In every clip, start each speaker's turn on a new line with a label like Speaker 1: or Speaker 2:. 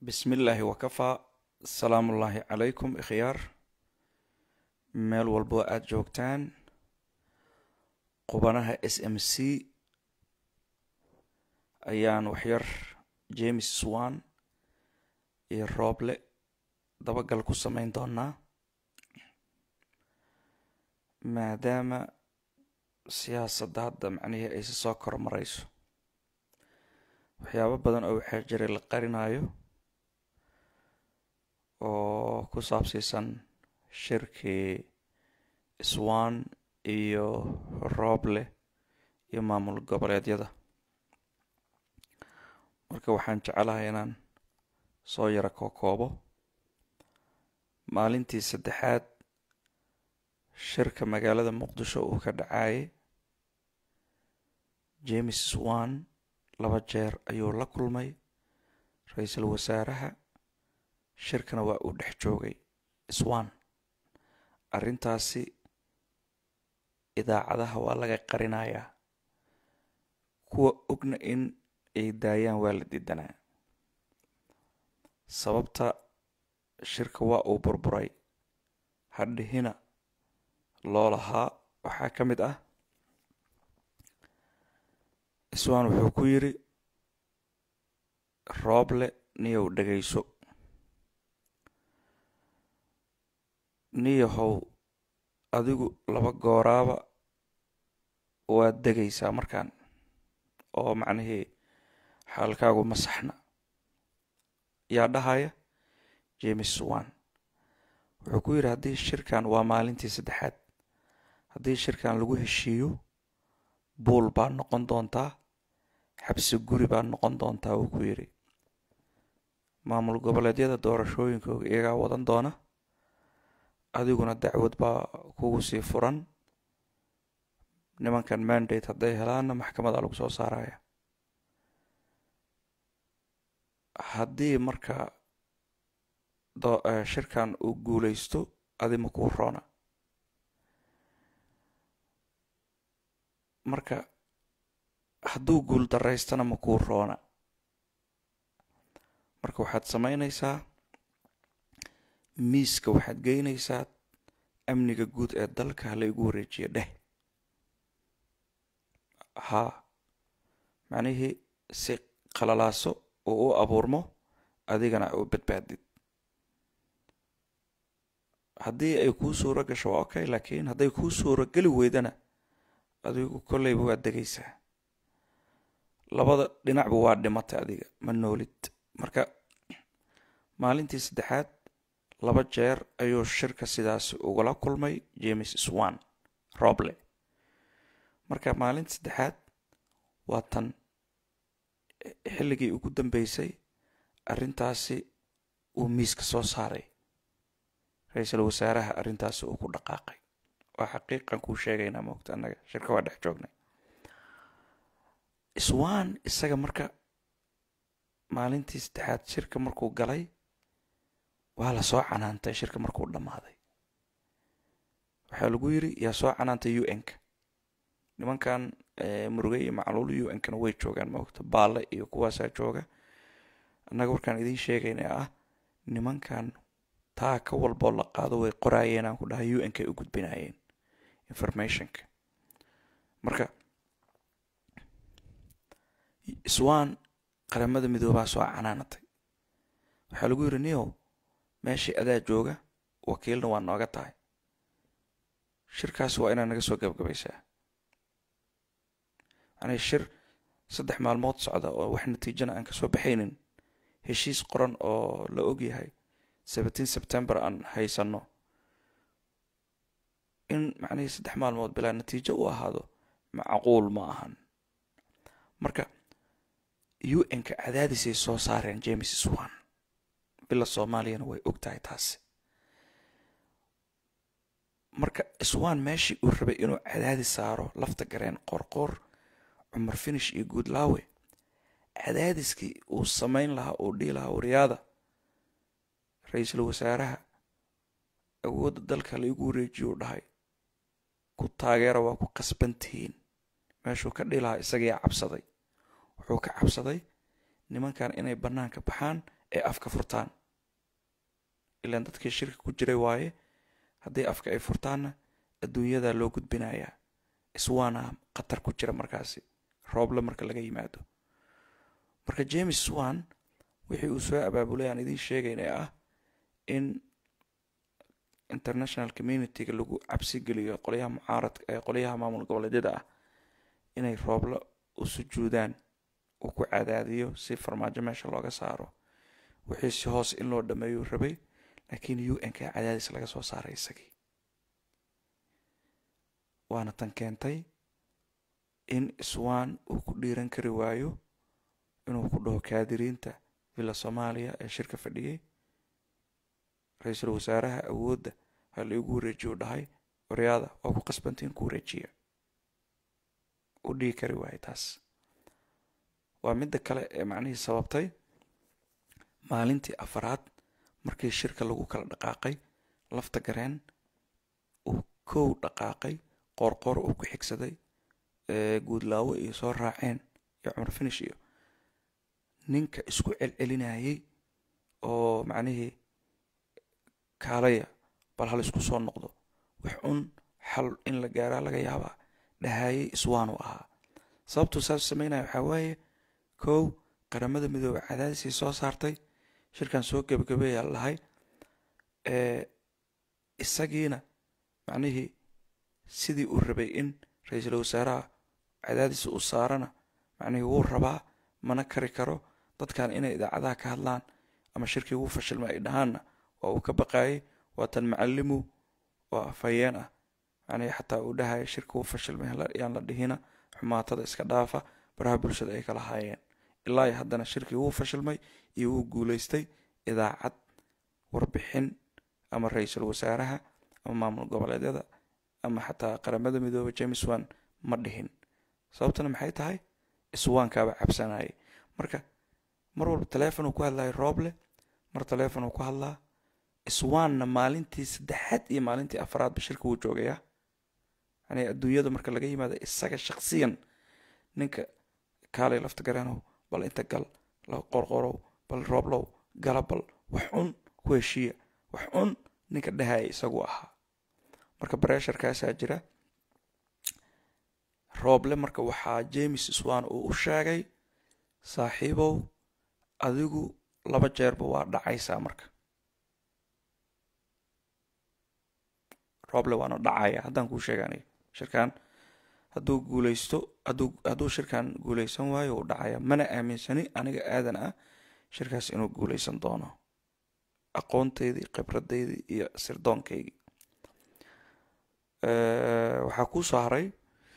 Speaker 1: bismi illaahi wakafaa asalaamullaahi calaykum ikhyaar meel walbo aada joogtaan qubanaha s m c ayaan waxyar james swan iyo rooble dabagal ku sameyn doonaa maadaama siyaasadda hadda macnihii aysi soo kormarayso waxyaabo badan oo waxaa jiray la qarinayo oo ku saabsiisan shirkii swan iyo rooble iyo maamul goboleedyada marka waxaan jecelahay inaan soo yaro kookoobo maalintii saddexaad shirka magaalada muqdisho uu ka dhacayay james swan laba jeer ayuu la kulmay ra-iisul wasaaraha shirkana waa uu dhex joogay swan arrintaasi idaacadaha waa laga qarinayaa kuwa ogna in ay daayaan waa la diidanaa sababta shirka waa uu burburay hadhihina loo lahaa waxaa ka mid ah swan wuxuu ku yidhi rooble niyow dhegayso niyahow adigu laba gooraaba waad degaysaa markaan oo macnihii xaalkaagu ma saxna yaa dhahaya james swan wuxuu ku yidhi haddii shirkan waa maalintii saddexaad haddii shirkan lagu heshiiyo buul baa noqon doontaa xabsi guri baa noqon doontaa wuu ku yidhi maamul goboleedyada doorashooyinkooga iyagaa wadan doona adiguna dacwad baa kugu sii furan nimankan mandate hadday helaanna maxkamada lagu soo saaraya haddii marka shirkan uu guuleysto adi ma kuu roona marka hadduu guul daraystana ma kuu roona marka waxaad sameynaysaa miiska waxaad geynaysaa amniga guud ee dalka hala igu wareejiya dheh haa macnihii si qalalaaso uu u abuurmo adigana u badbaadid haddii ay kuu suuro gasho waa okay laakiin hadday kuu suuro geli weydana adigu kolleyba waad degaysaa labada dhinacba waa dhimatay adiga ma noolid marka maalintii saddexaad laba jeer ayuu shirka sidaasi ugala kulmay james swan roble marka maalinta saddexaad waa tan xilligii ugu dambeysay arrintaasi uu miiska soo saaray ra-iisul wasaaraha arrintaasi uu ku dhaqaaqay waa xaqiiqan kuu sheegaynaa moogta annaga shirka waa dhex joognay swan isaga marka maalintii saddexaad shirka markuu galay waa la soo canaantay shirka markuu dhammaaday waxaa lagu yiri yaa soo canaantay u n-ka nimankan murugay iyo macluul u n-kana way joogaan moogta baalle iyo kuwaasaa jooga annaga warkaan idiin sheegayna ah nimankan taa ka walboo la qaado way qoraayeen aan ku dhahay u n-kay u gudbinayeen informationka marka swan qaramada midoobaa soo canaanatay waxaa lagu yidhi niyow meeshii adaa jooga wakiilna waa nooga tahay shirkaasi waa inaad naga soo gabgabaysaa macnii shir saddex maalmood socda oo wax natiijana aan kasoo baxaynin heshiis qoran oo la ogyahay seventeen september aan haysano in macnihii saddex maalmood bilaa natiijo u ahaado macquul ma ahan marka u n-ka cadaadisay soo saareen james swan bila soomaaliyana way og tahay taasi marka swan meeshii uu rabay inuu cadaadis saaro lafta gareen qoorqoor cumar finish iyo guudlaawe cadaadiskii uu samayn lahaa uu dhihi lahaa wariyaada ra-iisul wasaaraha awoodda dalka laigu wareejiyo u dhahay ku taageera waa ku qasbantihiin meeshuu ka dhihi lahaa isagiyaa cabsaday wuxuu ka cabsaday nimankan inay bannaanka baxaan ay afka furtaan ilaan dadkii shirka ku jiray waaye haddii afka ay furtaanna adduunyadaa loo gudbinayaa iswaana khatar ku jira markaasi rooble marka laga yimaado marka james swan wixii uu soo abaabulay aan idiin sheegayn ee ah in international communityga lagu cabsi geliyo qolyaha mucaaradka ee qolyaha maamul goboleedyada ah inay rooblo u sujuudaan uu ku cadaadiyo si farmaajo meesha looga saaro wixii si hoos in loo dhameeyuu rabay laakiin u n ka cadaadis laga soo saaray isagii waana tan keentay in iswaan uu ku dhiiran kari waayo inuu ku dhaho kaadiriinta villa soomaaliya ee shirka fadhiyey ra-iisul wasaaraha awoodda ha la igu wareejiyo u dhahay waryaada waa ku qasbantiin ku wareejiya u dhigi kari waayo taas waa midda kale ee macnihii sababtay maalintii afaraad markii shirka lagu kala dhaqaaqay lafta gareen uu kow dhaqaaqay qoorqoor uu ku xigsaday guudlaawo iyo soo raaceen iyo cumar finish iyo ninka isku celcelinayay oo macnihii kaalaya bal hal isku soo noqdo wax un xal in la gaaraa laga yaabaa dhahayay iswaanu ahaa sababtuu saas sameynaya waxaa waaye kow qaramada midoobe cadaadisay soo saartay shirkan soo gebagabeeyaa lahay isagiina macnihii sidii uu rabay in ra-iisul wasaaraha cadaadis uu saarana macnihii wuu rabaa mana kari karo dadkan inay idaacadaha ka hadlaan ama shirkii wuu fashilma ay dhahaanna waa uu ka baqaayay waatan macalimu oo afhayeen ah macnihii xataa uu dhahaya shirka wuu fashilmay yaan la dhihina xumaatada iska dhaafa baraha bulshada ay kala haayeen ilaa iyo haddana shirkii wuu fashilmay iyo wuu guulaystay idaacad warbixin ama ra-iisul wasaaraha ama maamul goboleedyada ama xataa qaramada midoobe james wan ma dhihin sababtana maxay tahay iswaankaaba cabsanayay marka mar walba teleefon uu ku hadlayo rooble mar teleefon uu ku hadlaa iswaanna maalintii saddexaad iyo maalintii afraadba shirka wuu joogayaa yani adduunyada marka laga yimaado isaga shaksiyan ninka kaalay lafta gareenow bal inta gal qorqorow bal rooblow gala bal wax un ku heshiiya wax un ninka dhahaya isagu ahaa marka baresharkaasaa jira rooble marka waxaa james swan uu u sheegay saaxiibow adigu laba jeerba waa dhacaysaa marka rooble waana dhacaya haddaan kuu sheeganay shirkan hadduu guuleysto hadduu hadduu shirkan guuleysan waayo uu dhacaya mana aaminsani aniga aadan ah shirkaas inuu guuleysan doono aqoonteydii khibradeydii iyo sirdoonkaygii waxaa kuu soo haray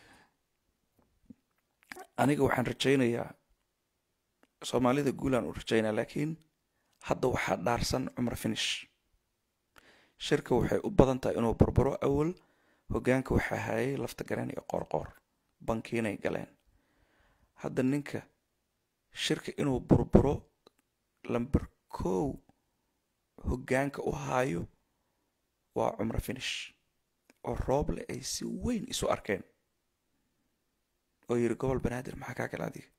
Speaker 1: aniga waxaan rajaynayaa soomaalida guulaan u rajaynaya laakiin hadda waxaa dhaarsan cumar finish shirka waxay u badan tahay inuu burburo awal hogaanka waxaa hayay lafta gareen iyo qoorqoor bankiinay galeen hadda ninka shirka inuu burburo lamber kow hogaanka u haayo waa cumar finish oo rooble ay si weyn isu arkeen oo yiri gobol banaadir maxaa kaa gala adiga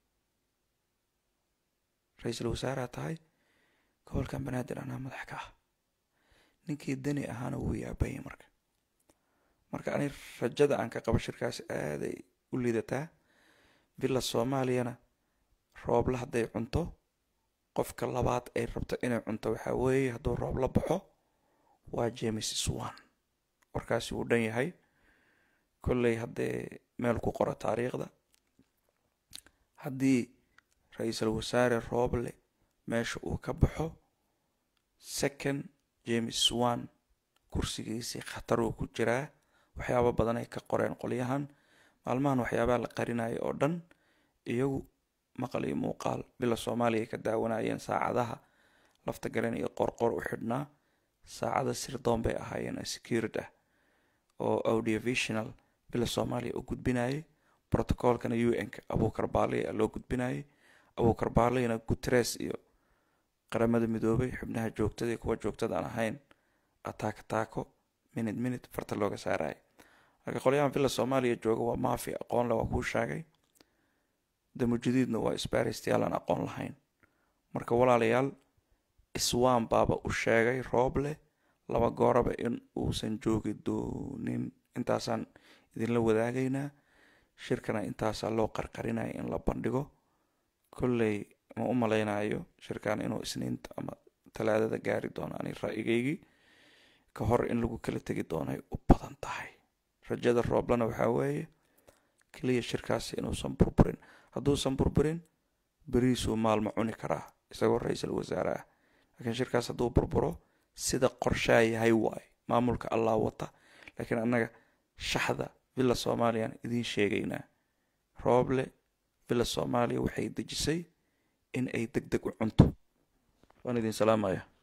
Speaker 1: ra-iisul wasaaraha tahay gobolkan banaadir anaa madax ka ah ninkii dani ahaana wuu yaabaya marka marka ani rajada aan ka qabo shirkaas aaday u liidataa villa soomaaliyana rooble hadday cunto qofka labaad ay rabto inay cunto waxaa weeye hadduu roob la baxo waa james swan warkaasi wuu dhan yahay kolley haddee meel ku qoro taariikhda haddii ra-iisul wasaare rooble meesha uu ka baxo second james swan kursigiisii khatar uu ku jiraa waxyaabo badan ay ka qoreen qolyahan maalmahan waxyaabaha la qarinaya oo dhan iyagu maqal iyo muuqaal bila soomaaliya ay ka daawanayeen saacadaha lafta garen iyo qorqor u xidhnaa saacada sirdoon bay ahaayeen securid ah oo audiovisional bila soomaaliya u gudbinayay protocolkana u n-ka abuukar baaliya loo gudbinayay abuukar baaliyana guteres iyo qaramada midoobay xubnaha joogtada iyo kuwa joogtada aan ahayn ataaka taako minute minute farta looga saaraya marka qolyahan villa soomaaliya jooga waa maafi aqoon le waa kuu sheegay damujudiidna waa isbaaristayaal aan aqoon lahayn marka walaalayaal iswaan baaba u sheegay rooble laba gooraba in uusan joogi doonin intaasaan idinla wadaagaynaa shirkana intaasaa loo qarqarinaya in la bandhigo kolley ma u malaynayo shirkan inuu isniinta ama talaadada gaari doono ani ra'yigaygii ka hor in lagu kala tegi doonay u badan tahay rajada rooblena waxaa weeye keliya shirkaasi inuusan burburin hadduusan burburin beriisuu maalma cuni karaa isagoo ra-iisul wasaare ah laakiin shirkaas hadduu burburo sida qorshaa yahay waay maamulka allah wata laakiin annaga shaxda villa soomaaliyaan idiin sheegaynaa rooble villa soomaaliya waxay dejisay in ay deg deg u cunto waan idin salaamaya